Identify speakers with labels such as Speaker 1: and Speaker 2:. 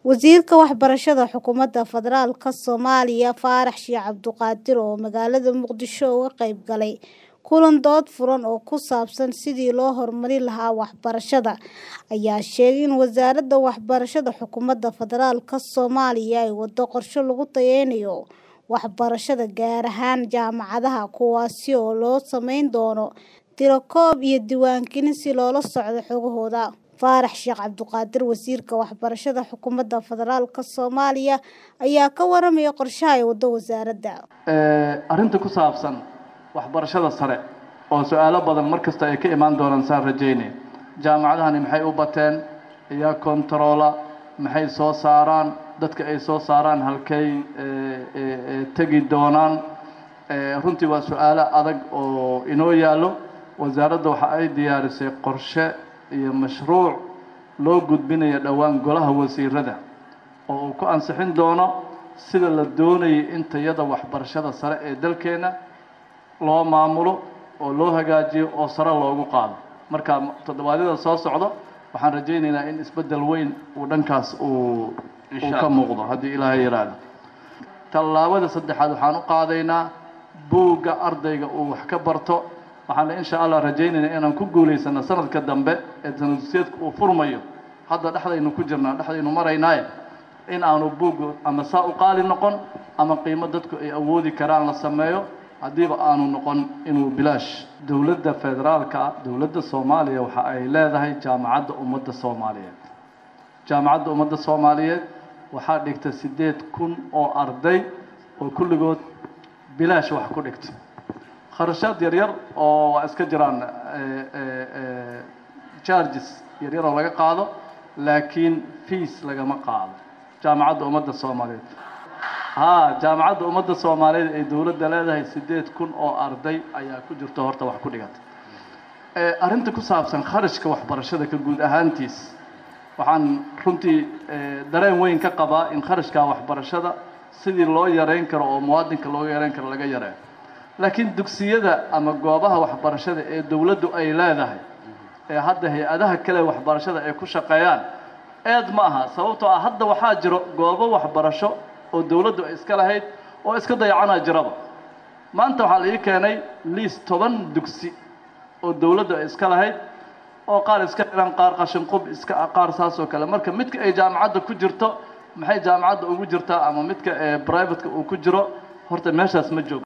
Speaker 1: Wasiirka Waxbarashada Xukuumadda Federaalka Soomaaliya Faarax Sheikh Cabduqaadir oo magaalada Muqdisho uga qayb galay kulan dood furan oo ku saabsan sidii loo horumarin lahaa waxbarashada ayaa sheegay in Wasaaradda Waxbarashada Xukuumadda Federaalka Soomaaliya ay waddo qorshe lagu tayeynayo waxbarashada gaar ahaan jaamacadaha kuwaas oo loo samayn doono tiro-koob iyo diiwaangelin si loola socdo xogahooda. Faarax Sheikh Cabduqaadir Wasiirka Waxbarashada Xukuumadda Federaalka Soomaaliya ayaa ka warramay qorshaha ay waddo wasaaradda.
Speaker 2: arrinta ku saabsan waxbarashada sare oo su-aalo badan mar kasta ay ka imaan doonaan saan rajaynaya jaamacadahani maxay u bateen iyaa kontaroola maxay soo saaraan dadka ay soo saaraan halkay tegi doonaan runtii waa su-aalo adag oo inoo yaallo wasaaradda waxa ay diyaarisay qorshe iyo mashruuc loo gudbinayo dhowaan golaha wasiirada oo uu ku ansixin doono sida la doonayay in tayada waxbarashada sare ee dalkeena loo maamulo oo loo hagaajiyo oo sare loogu qaado marka toddobaadyada soo socdo waxaan rajaynaynaa in isbeddel weyn uu dhankaas uu uu ka muuqdo haddii ilaahay yiraahdo tallaabada saddexaad waxaan u qaadaynaa buugga ardayga uu wax ka barto waxaana insha allah rajaynaynaa inaan ku guulaysano sanadka dambe ee sanadusyeedka uu furmayo hadda dhexdaynu ku jirnaa dhexdaynu maraynaaye in aanu buuggu ama saa u qaali noqon ama qiimo dadku ay awoodi karaan la sameeyo haddiiba aanu noqon inuu bilaash dowladda federaalka dowladda soomaaliya waxa ay leedahay jaamacadda ummadda soomaaliyeed jaamacadda ummadda soomaaliyeed waxaa dhigta siddeed kun oo arday oo kulligood bilaash wax ku dhigta kharashaad yaryar oo waa iska jiraan charges yaryar oo laga qaado laakiin fees lagama qaado jaamacadda ummadda soomaaliyeed haa jaamacadda ummadda soomaaliyeed ay dowladda leedahay siddeed kun oo arday ayaa ku jirto horta wax ku dhigata arrinta ku saabsan kharashka waxbarashada ka guud ahaantiis waxaan runtii dareen weyn ka qabaa in kharashka waxbarashada sidii loo yareyn karo oo muwaadinka looga yareyn karo laga yareeyo laakiin dugsiyada ama goobaha waxbarashada ee dowladdu ay leedahay ee hadda hay-adaha kale waxbarashada ay ku shaqeeyaan eed ma aha sababtoo ah hadda waxaa jiro goobo waxbarasho oo dowladdu ay iska lahayd oo iska dayacanaa jiraba maanta waxaa la ii keenay liis toban dugsi oo dowladdu ay iska lahayd oo qaar iska xiran qaar qashinqub iska qaar saas oo kale marka midka ay jaamacadda ku jirto maxay jaamacadda ugu jirtaa ama midka ee privateka uu ku jiro horta meeshaas ma joogo